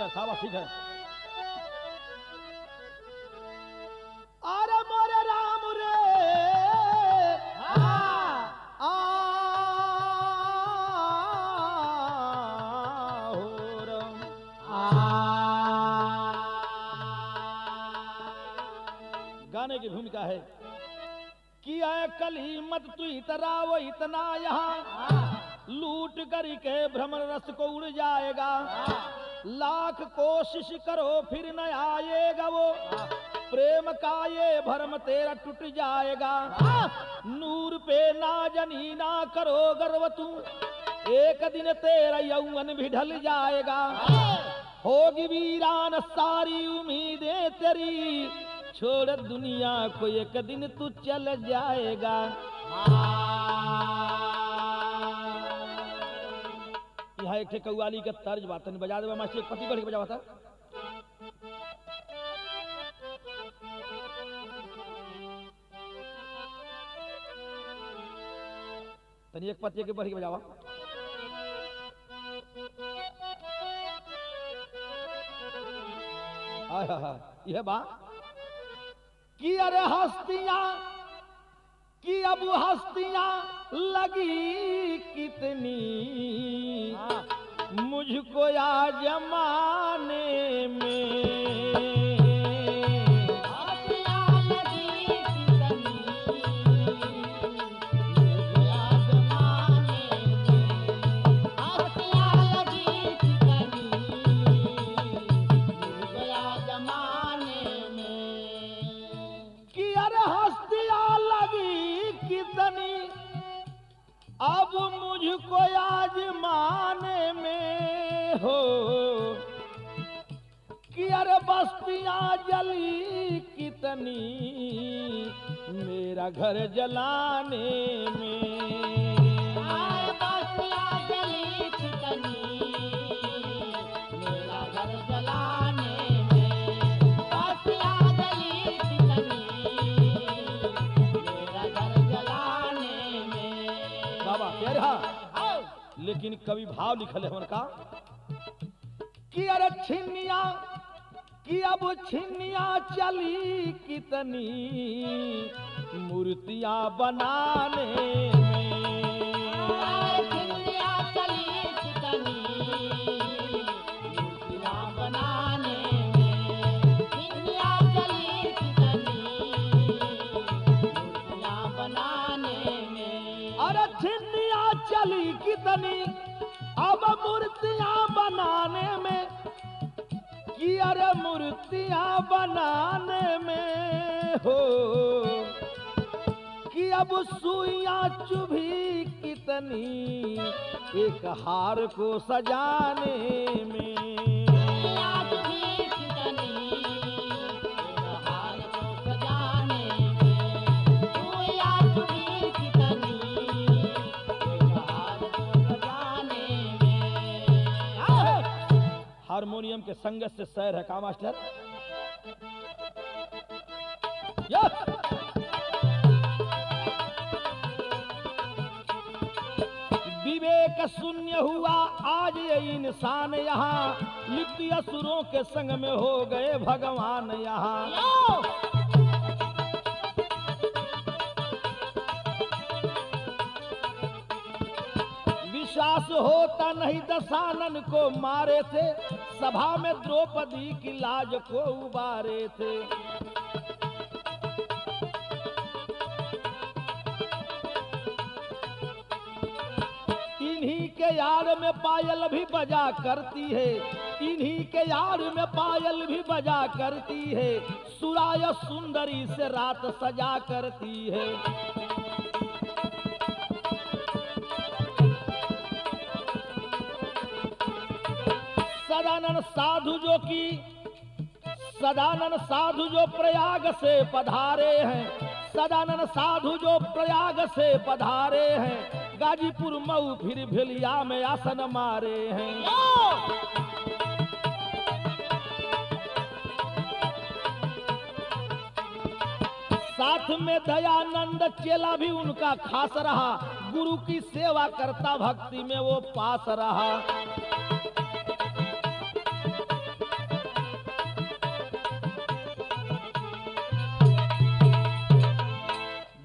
शाबाश ठीक है अरे मोरे राम रे आ हो राम गाने की भूमिका है किया कली मत तू इतरा वो इतना यहाँ लूट कर के भ्रमण रस को उड़ जाएगा लाख कोशिश करो फिर न आएगा वो प्रेम का ये भरम तेरा टूट जाएगा नूर पे ना जनी ना करो गर्व तू एक दिन तेरा यौवन भी ढल जाएगा होगी वीरान सारी उम्मीदें तेरी छोड़ दुनिया को एक दिन तू चल जाएगा यहाँ एक ठे कव्वाली का तर्ज बात तनी बजा देवा मास्टर एक पति बढ़ के बजावा था तनी एक पति के बढ़ के बजावा आय हाय हाय, यह बा कि अरे हस्तियां कि अब हस्तियां लगी कितनी मुझको या जमाने में कि अरे हस्तियां लगी कितनी अब मुझको आजमाने में हो कि अरे बस्तियां जली कितनी मेरा घर जलाने में बाबा कह रहा लेकिन कवि भाव लिखल है उनका कि अरे छिन्निया कि अब छिन्निया चली कितनी मूर्तियां बनाने में अरे छिन्निया चली कितनी अब मूर्तियां बनाने में कि अरे मूर्तियां बनाने में हो कि अब सुइयां चुभी कितनी एक हार को सजाने में हारमोनियम के संगत से सैर है का मास्टर यस! विवेक शून्य हुआ आज ये इंसान यहाँ लिप्त असुरों के संग में हो गए भगवान यहाँ विश्वास होता नहीं दशानन को मारे थे सभा में द्रौपदी की लाज को उबारे थे इन्हीं के यार में पायल भी बजा करती है इन्हीं के यार में पायल भी बजा करती है सुराय सुंदरी से रात सजा करती है सदानंद साधु जो की सदानंद साधु जो प्रयाग से पधारे हैं सदानंद साधु जो प्रयाग से पधारे हैं गाजीपुर मऊ फिर भेलिया में आसन मारे हैं साथ में दयानंद चेला भी उनका खास रहा गुरु की सेवा करता भक्ति में वो पास रहा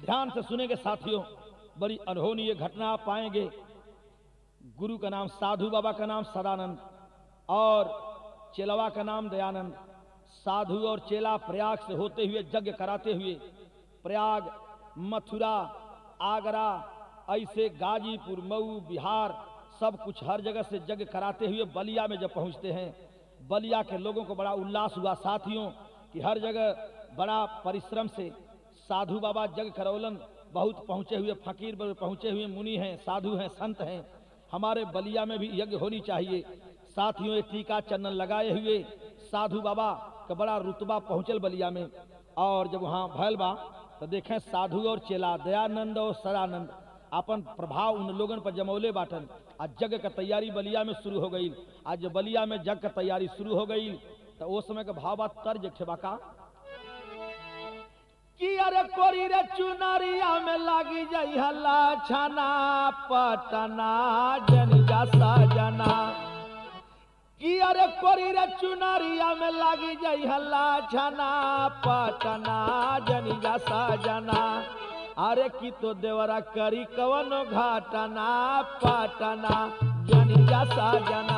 ध्यान से सुनेंगे साथियों बड़ी अनहोनी ये घटना आप पाएंगे गुरु का नाम साधु बाबा का नाम सदानंद और चेलवा का नाम दयानंद साधु और चेला प्रयाग से होते हुए यज्ञ कराते हुए प्रयाग मथुरा आगरा ऐसे गाजीपुर मऊ बिहार सब कुछ हर जगह से यज्ञ कराते हुए बलिया में जब पहुंचते हैं बलिया के लोगों को बड़ा उल्लास हुआ साथियों कि हर जगह बड़ा परिश्रम से साधु बाबा यज्ञ करौलन बहुत पहुंचे हुए फकीर बर- पहुंचे हुए मुनि हैं साधु हैं संत हैं हमारे बलिया में भी यज्ञ होनी चाहिए साथियों ये टीका चंदन लगाए हुए साधु बाबा का बड़ा रुतबा पहुंचल बलिया में और जब वहाँ भैल बा तो देखें साधु और चेला दयानंद और सदानंद अपन प्रभाव उन लोगन पर जमौले बाटन आज जग का तैयारी बलिया में शुरू हो गई आज जब बलिया में जग का तैयारी शुरू हो गई तो वो समय का भाव बात तर्ज ठेबा का कि अरे कोरी रे चुनरिया में लागी जाई हल्ला छाना पटना जनिजा सजना कि अरे कोरी रे चुनरिया में लागी जाई हल्ला छाना पटना जनिजा सजना अरे की तो देवरा करी कवनो घाटना पटना जनिजा सजना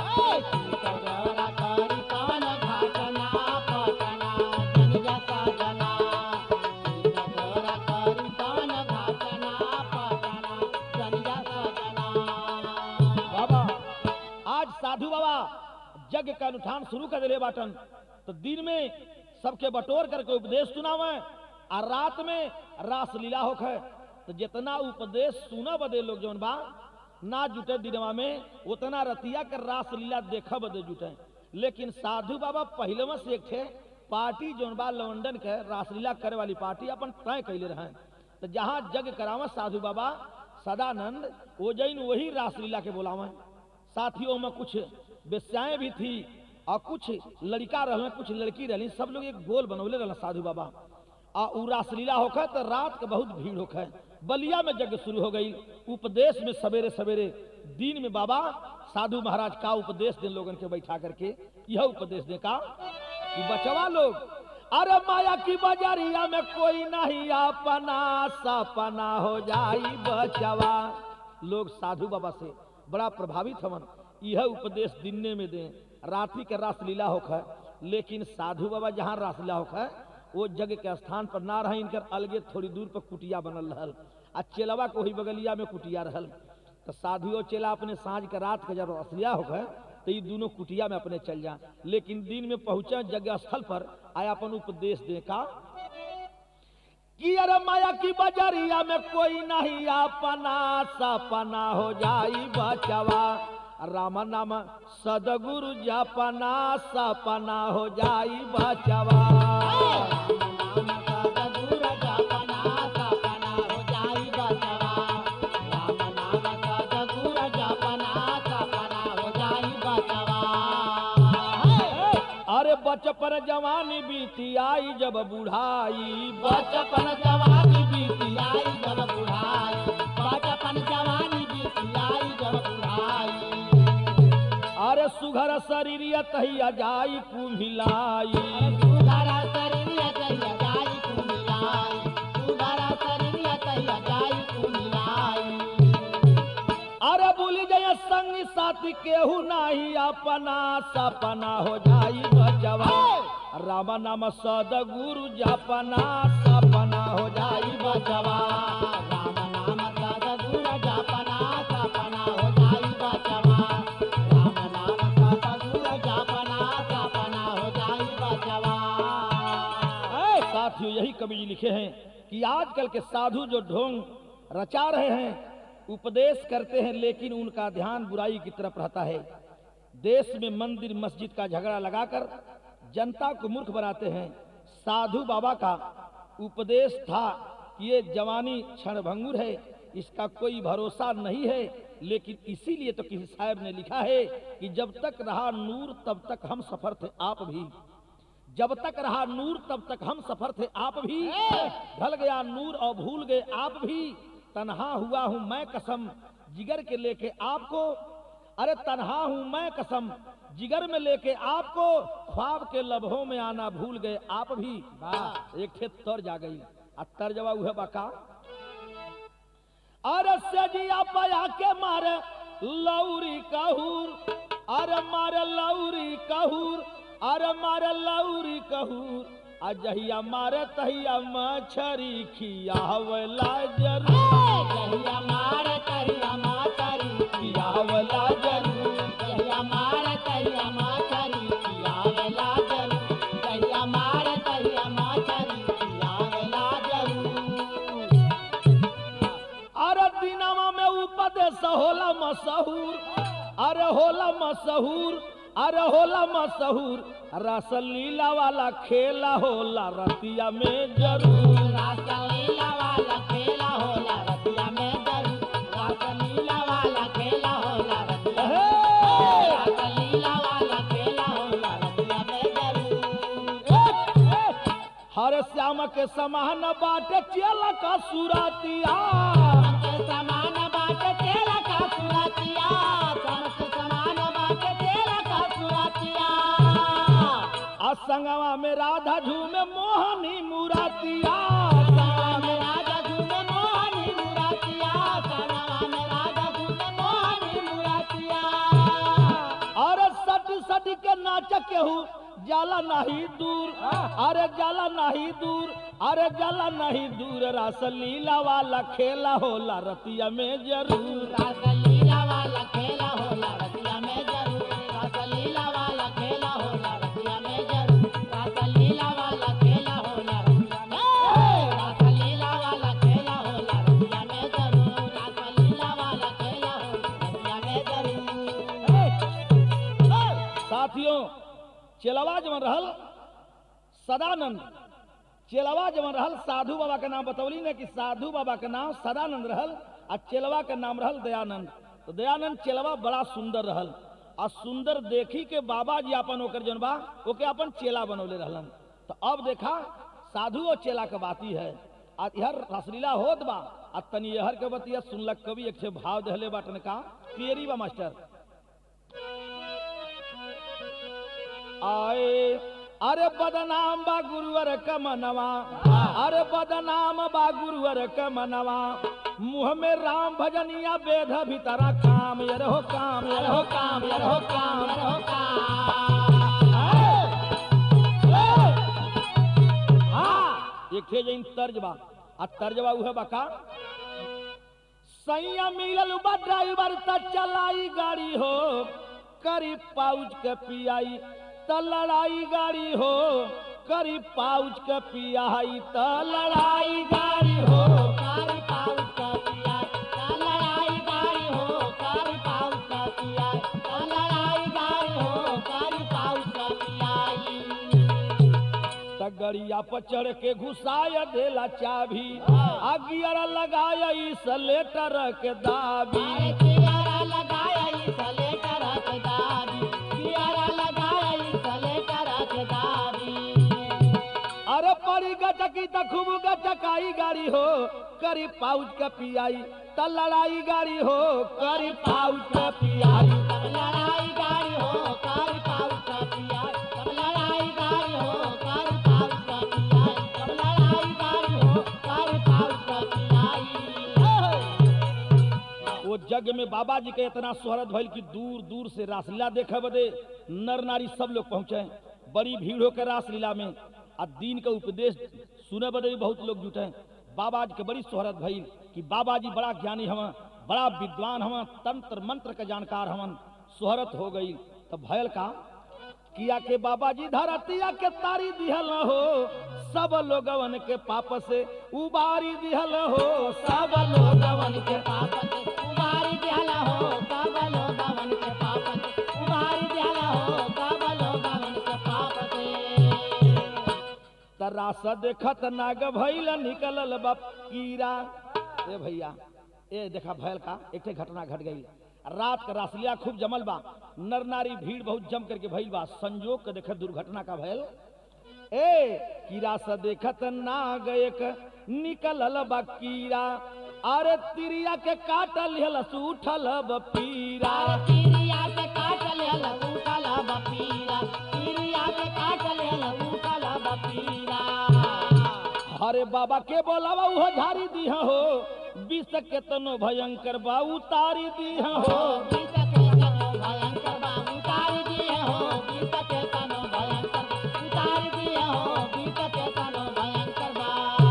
बाबा आज साधु बाबा यज्ञ का अनुष्ठान शुरू कर दिले बाटन तो दिन में सबके बटोर करके उपदेश सुनावे और रात में रास लीला होखे तो जितना उपदेश सुना बदे लोग जौन बा ना जुटे दिनवा में उतना रतिया कर रास लीला देखा बदे जुटे लेकिन साधु बाबा पहले में से एक थे पार्टी जौन बा लंदन के रासलीला करे वाली पार्टी अपन तय कैले रहे तो जहाँ जग करावा साधु बाबा सदानंद वो जैन वही रासलीला के बोलावे साथियों में कुछ बेस्याएं भी थी और कुछ लड़का रहे कुछ लड़की रही सब लोग एक गोल बनौले रहे साधु बाबा आ उ रासलीला होखे तो रात के बहुत भीड़ होखे बलिया में यज्ञ शुरू हो गई उपदेश में सवेरे सवेरे दिन में बाबा साधु महाराज का उपदेश दे लोगन के बैठा करके यह उपदेश दे का कि बचवा लोग अरे माया की बजारिया में कोई नहीं अपना सपना हो जाई बचवा लोग साधु बाबा से बड़ा प्रभावित हवन यह उपदेश दिनने में दें रात्रि के रासलीला होखे लेकिन साधु बाबा जहाँ रासलीला होखे वो जग के स्थान पर ना रहे इनकर अलगे थोड़ी दूर पर कुटिया बनल रहल आ चेलवा के वही बगलिया में कुटिया रहल तो साधु और चेला अपने साँझ के रात के जब रसलिया होखे तो ये दोनों कुटिया में अपने चल जा लेकिन दिन में पहुंचे जगह स्थल पर आया अपन उपदेश दे का कि अरे माया की बजरिया में कोई नहीं अपना सपना हो जाई बचवा राम नाम सदगुरु जपना सपना हो जाई बचवा अरे बचपन जवानी बीती आई जब बुढ़ाई बचपन जवानी बीती आई जब बुढ़ाई बचपन जवानी बीती आई जब बुढ़ाई अरे सुघर शरीर तहिया जाई कुम्हिलाई सुधारा शरीर तैया जाई कुमिलाई सुधारा शरीर तैया जाई कुमिलाई अरे भूल जय संग साथी केहू नाही अपना सपना हो जाई बचवा राम नाम सदगुरु जपना सपना हो जाई बचवा राम नाम सदगुरु जपना सपना हो जाई बचवा राम नाम सदगुरु जपना सपना हो जाई बचवा ऐ साथियों यही कवि जी लिखे हैं कि आजकल के साधु जो ढोंग रचा रहे हैं उपदेश करते हैं लेकिन उनका ध्यान बुराई की तरफ रहता है देश में मंदिर मस्जिद का झगड़ा लगाकर जनता को मूर्ख बनाते हैं साधु बाबा का उपदेश था कि ये जवानी क्षणभंगुर है इसका कोई भरोसा नहीं है लेकिन इसीलिए तो किसी साहब ने लिखा है कि जब तक रहा नूर तब तक हम सफर थे आप भी जब तक रहा नूर तब तक हम सफर थे आप भी ढल गया नूर और भूल गए आप भी तनहा हुआ हूं मैं कसम जिगर के लेके आपको अरे तनहा हूं मैं कसम जिगर में लेके आपको ख्वाब के लम्हों में आना भूल गए आप भी एक ठे तर जा गई आ तर्जवा उहे बका अरे सजिया पया के मारे लौरी कहूर अरे मारे लौरी कहूर अरे मारे लौरी कहूर आ जहिया मारे तहिया मछरी खियावला जरूर कहिया मार कहिया माचरी खियावला जरूर कहिया मार कहिया माचरी खियावला जरूर कहिया मार कहिया माचरी खियावला जरूर अरे दिनवा में उपदेश होला मशहूर अरे होला मशहूर अरे होला मशहूर रसलीला वाला खेला होला रतिया में जरूर रासलीला वाला खेला होला रतिया में जरूर रासलीला वाला खेला होला रतिया में हे! रासलीला वाला खेला होला रतिया में जरूर हर श्याम के समान बाटे चेला का सुरातिया के समान बाट तेरा का सुरतिया समस्त समान बाट तेरा का सुरतिया असंगवा में राधा झूमे मोहनी मुरातिया सनवा में राजा झूमे मोहनी मुरातिया सनवा में राजा झूमे मोहनी मुरातिया अरे सट सट के नाच केहू जाला नहीं दूर अरे जाला नहीं दूर अरे जाला नहीं दूर रासलीला वाला खेला होला रतिया में जरूर रासलीला वाला खेला होला रतिया में जरूर रासलीला वाला खेला होला रतिया में जरूर रासलीला वाला खेला होला रतिया में रासलीला वाला खेला होला रतिया में जरूर रासलीला वाला खेला होला रतिया में जरूर साथियों चेलवा जवन रहल सदानंद चेलवा जवन रहल साधु बाबा के नाम बतौली ने कि साधु बाबा के नाम सदानंद रहल आ चेलवा के नाम रहल दयानंद तो दयानंद चेलवा बड़ा सुंदर रहल आ सुंदर देखी के बाबा जी अपन ओकर जन बा ओके अपन चेला बनौले रहलन तो अब देखा साधु और चेला के बाती है आ इहर रसलीला होत बा आ तनी यहर के बतिया सुनलक कवि एक से भाव दहले बाटन का पेरी बा मास्टर आए अरे बदनाम बा गुरुवर क मनवा अरे बदनाम बा गुरुवर क मनवा मुंह में राम भजनिया वेद भीतरा काम ये रहो काम ये रहो काम ये रहो काम ये रहो हाँ एक थे जइन तर्ज बा आ तर्ज बा उहे बका सैया मिलल बा ड्राइवर त चलाई गाड़ी हो करी पाउच के पियाई त लड़ाई गाड़ी हो करी पाउच के पियाई त लड़ाई गाड़ी हो कारी पाउच का पिया का लड़ाई गाड़ी हो कारी पाउच का पिया का लड़ाई गाड़ी हो कारी पाउच का पियाई त गड़िया पर चढ़ के घुसाय देला चाभी आ गियर लगाय इस लेटर के दाबी अरे कियारा लगाया इस लेटर के दादी कियारा लगाया इस लेटर के दादी अरे परी गचकी त खूब गचकाई गाड़ी हो करी पाउच के पियाई त लड़ाई गाड़ी हो करी पाउच के पियाई सब लड़ाई गाड़ी हो कारी पाउच का पिया सब लड़ाई गाड़ी हो कारी पाउच का पिया सब लड़ाई गाड़ी हो कारी पाउच का पिया वो जग में बाबा जी के इतना शोहरत भइल कि दूर दूर से रासलीला देखे बदे नर नारी सब लोग पहुंचे बड़ी भीड़ होकर रासलीला में आ दीन का उपदेश सुने बदे भी बहुत लोग जुटे बाबा जी के बड़ी शोहरत भइल कि बाबा जी बड़ा ज्ञानी हवन बड़ा विद्वान हवन तंत्र मंत्र के जानकार हवन शोहरत हो गई तब भयल का किया के बाबा जी धरतिया के तारी दिहल हो सब लोगवन के पाप से उबारी दिहल हो सब लोगवन के पाप से उबारी दियाला हो काबलो गवन के पाप से उबारी दियाला हो काबलो गवन के पाप से तरास देखत नाग भैल निकलल बाप कीड़ा ए भैया ए देखा भैल का एक ठे घटना घट गई रात का रासलिया खूब जमल बा नर नारी भीड़ बहुत जम करके भइल बा संजोग के देखे दुर्घटना का भैल ए कीड़ा से देखत नाग एक निकलल बा कीड़ा अरे तिरिया के काटल हलस उठल बा पीरा तिरिया के काटल हल उठल बपीरा तिरिया के काटल हल उठल बपीरा अरे बाबा के बोलावा उहो झारी दी हो विष के तनो भयंकर बा उतारी दी हो बीत के तनो भयंकर बा उतार दिए हो बीत के तनो भयंकर उतार दिए हो बीत के तनो भयंकर बा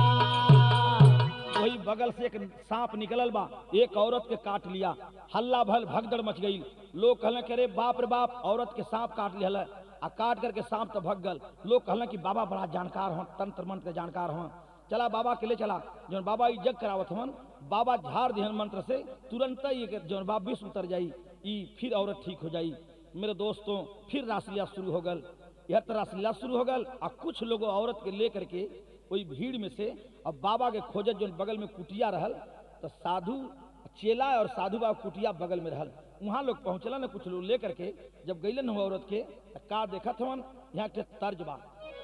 वही बगल से एक सांप निकलल बा एक औरत के काट लिया हल्ला भल भगदड़ मच गई लोग कहले कि अरे बाप रे बाप औरत के सांप काट लिया आ काट करके सांप तो भग गल लोग कहले कि बाबा बड़ा जानकार हो तंत्र मंत्र के जानकार हो चला बाबा के ले चला जौन बाबा ई जग करावत हवन बाबा झाड़ दिहन मंत्र से तुरंत ही एक जौन बाबा विष उतर जाई ई फिर औरत ठीक हो जाई मेरे दोस्तों फिर रासलीला शुरू हो गल यह तो रासलीला शुरू हो गल आ कुछ लोग औरत के लेकर के वही भीड़ में से अब बाबा के खोजत जो बगल में कुटिया रहल तो साधु चेला और साधु बाबा कुटिया बगल में रहल वहाँ लोग पहुँचला न कुछ लोग लेकर के जब गैलन हुआ औरत के त का देखत हवन यहाँ के तर्ज बा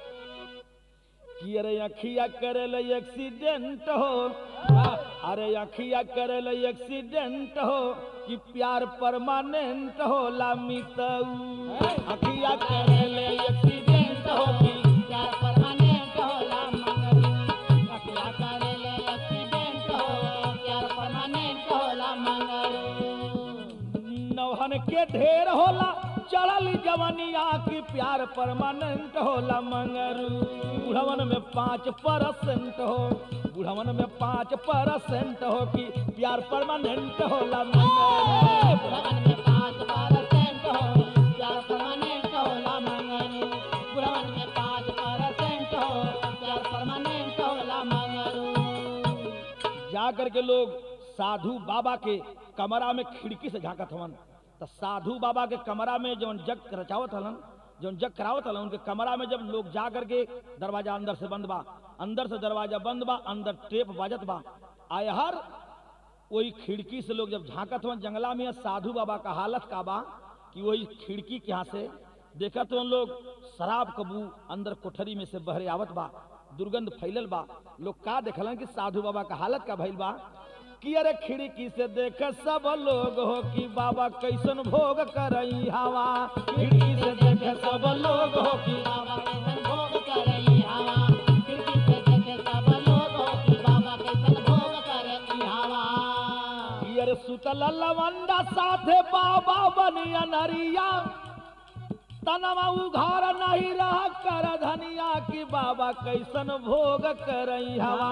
कि अरे अखिया करल एक्सीडेंट हो अरे अखिया करल एक्सीडेंट हो कि प्यार परमानेंट होला मितऊ अखिया करल एक्सीडेंट हो कि प्यार परमानेंट होला मंगरू अखिया करेले एक्सीडेंट हो प्यार परमानेंट होला मंगरू नौहन के ढेर होला चढ़ल जवनिया की प्यार परमानेंट होला मंगरू बुढ़वन में पाँच परसेंट हो बुढ़वन में पाँच परसेंट हो कि प्यार परमानेंट होला मंगरू बुढ़वन में पाँच परसेंट हो प्यार परमानेंट होला मंगरू बुढ़वन में पाँच परसेंट हो प्यार परमानेंट होला मंगरू जा करके लोग साधु बाबा के कमरा में खिड़की से झांकत हवन तो साधु बाबा के कमरा में जौन जग रचावत हलन जौन जग करावत हलन उनके कमरा में जब लोग जा करके दरवाजा अंदर से बंद बा अंदर से दरवाजा बंद बा अंदर टेप बाजत बा आय हर वही खिड़की से लोग जब झांकत हवन जंगला में साधु बाबा का हालत का बा कि वही खिड़की के यहाँ से देखत हवन लोग शराब कबू अंदर कोठरी में से बहरे आवत बा दुर्गंध फैलल बा लोग का देखलन कि साधु बाबा का हालत का भइल बा कि अरे खिड़की से देख सब लोग हो कि बाबा कैसन भोग करई हवा खिड़की से देख सब लोग हो कि बाबा कैसन भोग करई हवा खिड़की से देखे सब लोग हो कि बाबा कैसन भोग करई हवा कि अरे सुतल लवंडा साथे बाबा बनिया नरिया तनवा उघार नहीं रह कर धनिया कि बाबा कैसन भोग करई हवा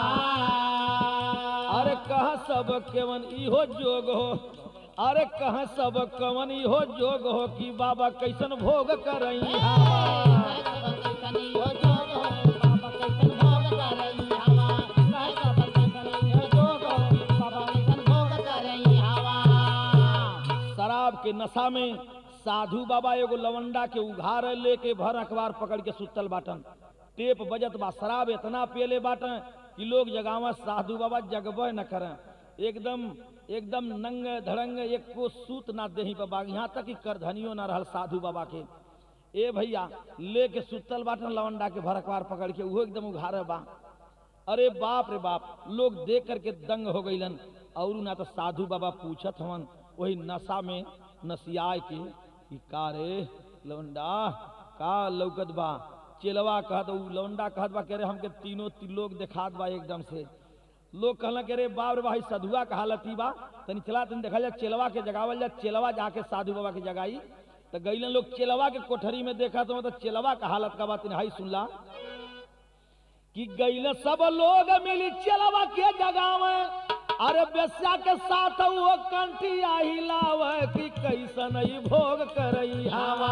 अरे कहा सब केवन इहो जोग हो अरे कहा सब कवन इहो जोग हो कि बाबा कैसन भोग करई हवा शराब के नशा में साधु बाबा एगो लवंडा के उघार लेके भर अखबार पकड़ के सुतल बाटन टेप बजत बा शराब इतना पियले बाटन कि लोग जगावा साधु बाबा जगबे न करें एकदम एकदम नंग धड़ंग एक को सूत ना देही बाबा यहाँ तक कि करधनियो ना रहल साधु बाबा के ए भैया लेके सुतल बाटन लवंडा के भर अखबार पकड़ के उहो एकदम उघारे बा अरे बाप रे बाप लोग देख करके दंग हो गईलन और ना तो साधु बाबा पूछत हवन वही नशा में नसियाए के कि का रे लवंडा का लौकत बा चेलवा कहत उ लवंडा कहत बा कह रे हमके तीनों ती लोग देखात बा एकदम से लोग कहला के रे बाप रे भाई सधुआ का हालत ही बा तनी चला तनी देखा जा चेलवा के जगावल जा चेलवा जाके साधु बाबा के जगाई तो गईलन लोग चेलवा के कोठरी में देखा तो मतलब चेलवा का हालत का बात हाई सुनला कि गैल सब लोग मिली चलवा के जगावे अरे बेस्या के साथ वो कंठिया हिलावे कि कैसन ई भोग करई हवा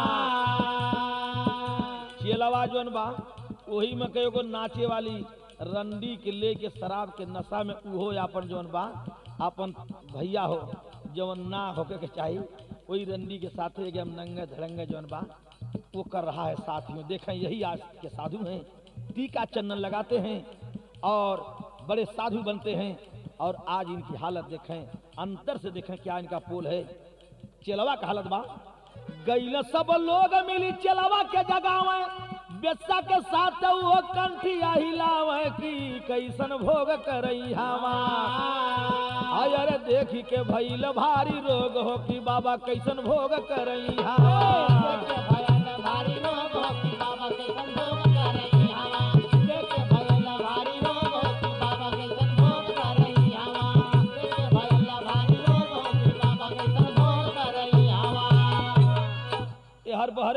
चेलवा जोन बा वही में कई एगो नाचे वाली रंडी के लेके शराब के नशा में उहो अपन जोन बा अपन भैया हो जवन ना होके के चाहिए वही रंडी के साथ एकदम नंगे धड़ंगे जोन बा वो कर रहा है साथियों देखें यही आज के साधु हैं टीका चंदन लगाते हैं और बड़े साधु बनते हैं और आज इनकी हालत देखें अंतर से देखें क्या इनका पोल है चेलवा का हालत बा गैल सब लोग मिली चेलवा के जगावे बेसा के साथ वो कंठिया हिलावे कि कैसन भोग करई हवा आय अरे देखी के भइल भारी रोग हो कि बाबा कैसन भोग करई हवा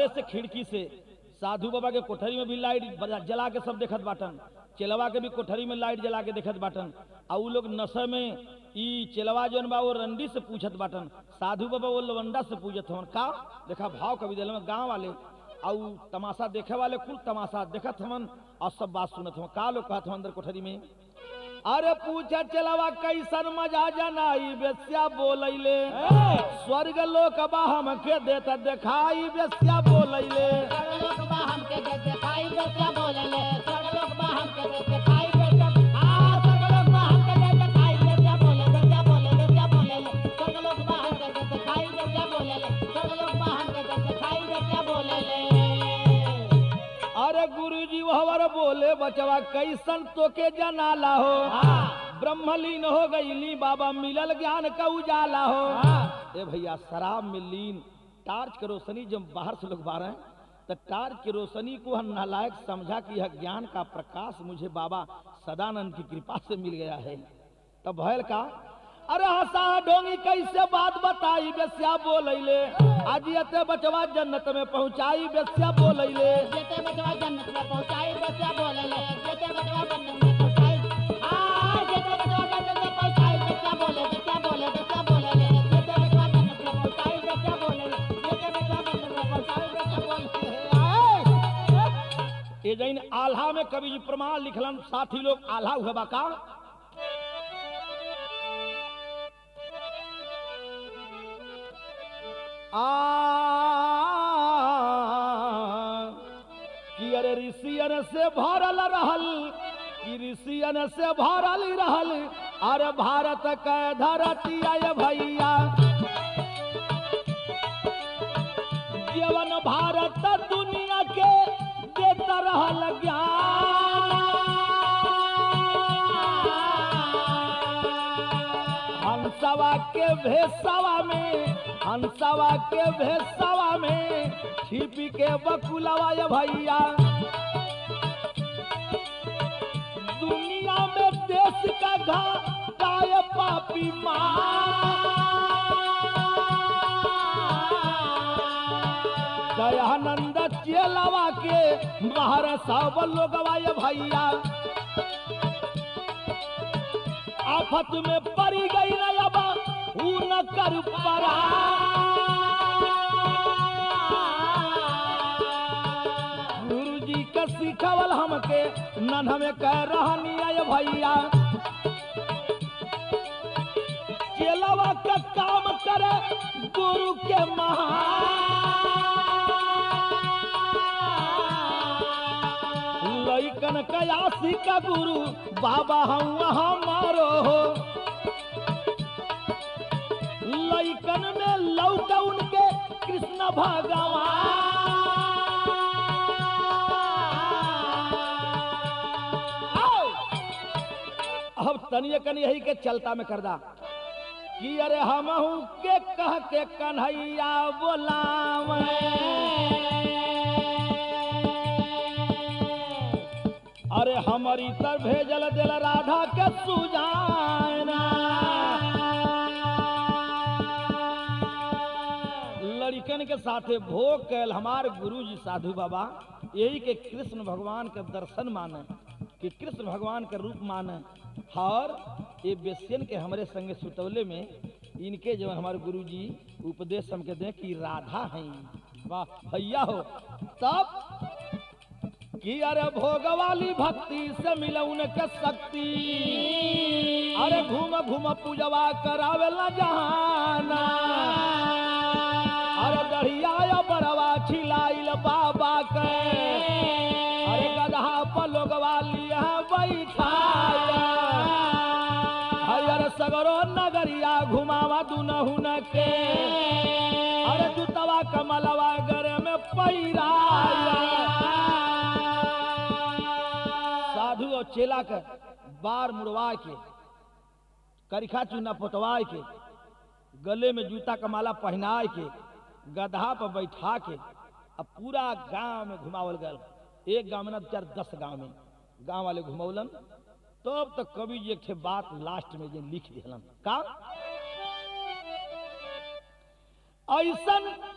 बहरे से खिड़की से साधु बाबा के कोठरी में भी लाइट बजा- जला के सब देखत बाटन चेलवा के भी कोठरी में लाइट जला के देखत बाटन आ उ लोग नशे में ई चेलवा जौन बा वो रंडी से पूछत बाटन साधु बाबा वो लवंडा से पूछत हवन का देखा भाव कवि दिल में गांव वाले आ उ तमाशा देखे वाले कुल तमाशा देखत हवन और सब बात सुनत हवन का लोग कहत हवन अंदर कोठरी में अरे पूछा चलवा कैसन मजा जनाई बेस्या बोलैले स्वर्ग लोक बा हमके देता देखाई बेस्या बोलैले सर्वलोक बा हमके दे दिखाई बेटा बोलेले सर्वलोक बा हमके दे दिखाई बेटा आ सर्वलोक बा हमके दे दिखाई बेटा बोले बेटा बोले बेटा बोलेले सर्वलोक बा हमके दे दिखाई बेटा बोलेले सर्वलोक बा हमके दे दिखाई बेटा बोलेले अरे गुरुजी वहवर बोले बचवा कैसन तोके जनाला हो हाँ ब्रह्मलीन हो गईली बाबा मिलल ज्ञान का उजाला हो हाँ ए भैया शराब में लीन टार्च के रोशनी जब बाहर से लोग बाहर हैं तो टार्च की रोशनी को हम नालायक समझा कि यह ज्ञान का प्रकाश मुझे बाबा सदानंद की कृपा से मिल गया है तब भयल का अरे हंसा डोंगी कैसे बात बताई बेस्या बोलैले आज अते बचवा जन्नत में पहुंचाई बेस्या बोलैले जेते बचवा जन्नत में पहुंचाई बेटा बोलेले जेते बचवा जन्नत में पहुंचाई आ जेते बचवा जन्नत में पहुंचाई बेटा बोले बेटा बोले बेटा बोलेले जेते बचवा जन्नत में पहुंचाई बेटा बोलेले जेते बचवा जन्नत में पहुंचाई बेटा बोलेले आए ये जैन आल्हा में कवि जी प्रमाण लिखलन साथी लोग आल्हा हुआ बा का आ कि अरे ऋषियन से भरल रहल कि ऋषियन से भरल रहल अरे भारत के धरती आय भैया जीवन भारत दुनिया के देता रहल ज्ञान हंसवा के भेसवा में हंसवा के भेसवा में छिपी के बकुलवा ये भैया दुनिया में देश का घा काय पापी माँ दयानंद चेलावा के बाहर सब लोगवा ये भैया आफत में पड़ी गई न अब ऊ न कर परा गुरु जी के सिखवल हमके नन हमें कह रहनी आय भैया चेलावा का काम करे गुरु के महान लइकन कयासी का गुरु बाबा हम हमारो हो लइकन में लौट उनके कृष्ण भगवान अब तनिए कनी यही के चलता में कर दा कि अरे हम के कह के कन्हैया बोलावे अरे हमारी तर भेजल दिल राधा के सुजाना लड़कन के साथे भोग कैल हमार गुरु जी साधु बाबा यही के कृष्ण भगवान के दर्शन माने कि कृष्ण भगवान के रूप माने और ये बेसियन के हमारे संगे सुतौले में इनके जो हमारे गुरु जी उपदेश हमके दें कि राधा हैं वाह भैया हो तब कि अरे भोग वाली भक्ति से मिले उनके शक्ति अरे घूम घूम पूजवा करावे ला जहाना अरे दढ़िया बड़वा छिलाइल बाबा के अरे गधा पलोग वाली बैठाया हयर सगरो नगरिया घुमावा दुनहुन के अरे जुतवा कमलवा गरे में पैराया साधु और चेला के बार मुड़वा के करिखा चूना पोतवा के गले में जूता का माला पहनाए के गधा पर बैठा के अब पूरा गांव में घुमावल गल एक गांव में ना चार दस गांव में गांव वाले घुमौलन तब तक कवि जी एक ठे बात लास्ट में जे लिख दिलन का ऐसन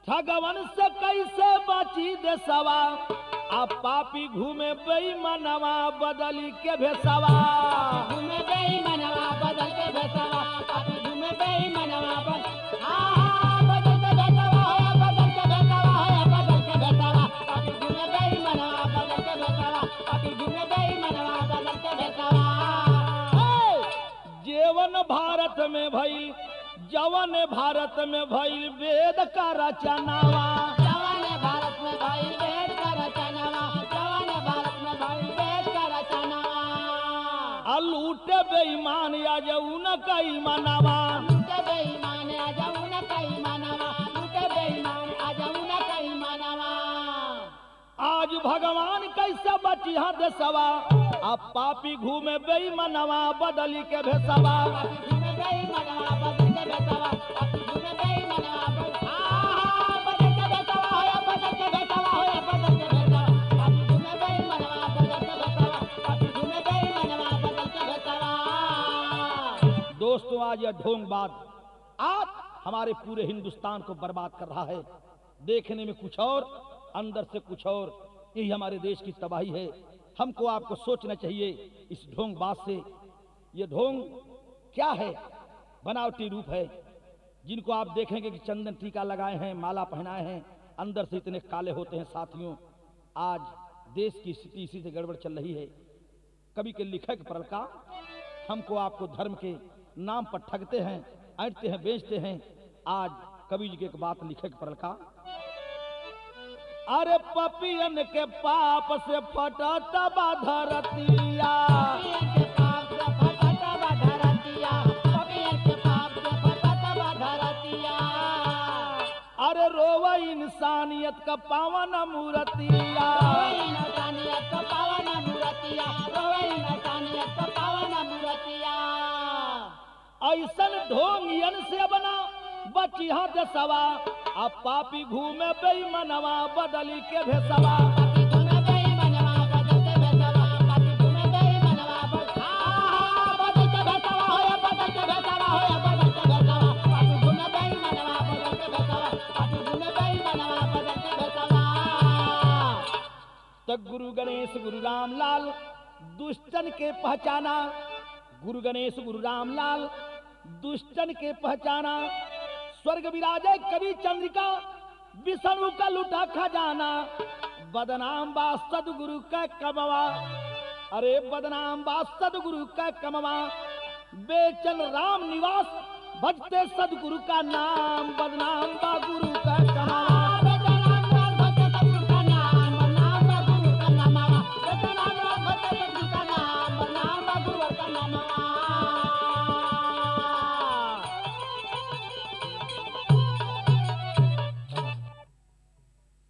ठगवन से कैसे बची देसवा आ पापी घूमे बेईमानवा बदली के भेसवा घूमे बेईमानवा बदल के बेसवा पापी घूमे बेईमानवा बदल हाँ बदल के बेसवा होया बदल के बेसवा होया बदल के बेसवा पापी घूमे बेईमानवा बदल के बेसवा पापी घूमे बेईमानवा बदल के बेसवा हे! जेवन भारत में भइल जवन भारत में भइल वेद का रचनावा जवान भारत में भाई वेद का रचनावा जवान भारत में भाई वेद का रचनावा आ लूटे बेईमान या जऊन कई मनावा लूटे बेईमान आ जाऊ न कई मानवा लूटे बेईमान आ जाऊ न कई मानवा आज भगवान कैसे बची हद सवा अब पापी घूमे बेईमानवा बदली के भेसवा पापी घूमे बेईमानवा बदल के बेसवा पापी घूमे बेईमानवा बदल हाँ बदल के बेसवा होया बदल के बेसवा होया बदल के बेसवा पापी घूमे बेईमानवा बदल के बेसवा पापी घूमे बेईमानवा बदल के बेसवा दोस्तों आज यह ढोंग बात आज हमारे पूरे हिंदुस्तान को बर्बाद कर रहा है देखने में कुछ और अंदर से कुछ और यही हमारे देश की तबाही है हमको आपको सोचना चाहिए इस ढोंग बात से ये ढोंग क्या है बनावटी रूप है जिनको आप देखेंगे कि चंदन टीका लगाए हैं माला पहनाए हैं अंदर से इतने काले होते हैं साथियों आज देश की स्थिति इसी से गड़बड़ चल रही है कवि के लिखक परल का हमको आपको धर्म के नाम पर ठगते हैं ऐंठते हैं बेचते हैं आज कवि जी की एक बात लिखक परल का अरे पपियन के पाप से फटा तबा धरतिया पपियन के पाप से फटता बा धरतिया पपियन के पाप से फटता बा धरतिया अरे रोवा इंसानियत का पावन मूर्तिया रोवई नसानियत का पावन मूर्तिया रोवई नसानियत का पावन मूर्तिया ऐसन ढोंगियन से बना बची हाथ सवा अब पापी घूमे बेईमनवा बदली के भेसवा पापी घूमे बेईमानवा बदल के बेसवा पापी घूमे बेईमानवा बदल हाँ बदल के बेसवा होया बदल के बेसवा होया बदल के बेसवा पापी घूमे बेईमानवा बदल के बेसवा पापी घूमे बेईमानवा बदल के बेसवा तो गुरु गणेश गुरु रामलाल दुष्टन के पहचाना गुरु गणेश गुरु रामलाल दुष्टन के पहचाना स्वर्ग विराजय कवि चंद्रिका विष्णु का लुटा खजाना बदनाम बा सदगुरु का कमवा अरे बदनाम बा सदगुरु का कमवा बेचन राम निवास भजते सदगुरु का नाम बदनाम बा गुरु का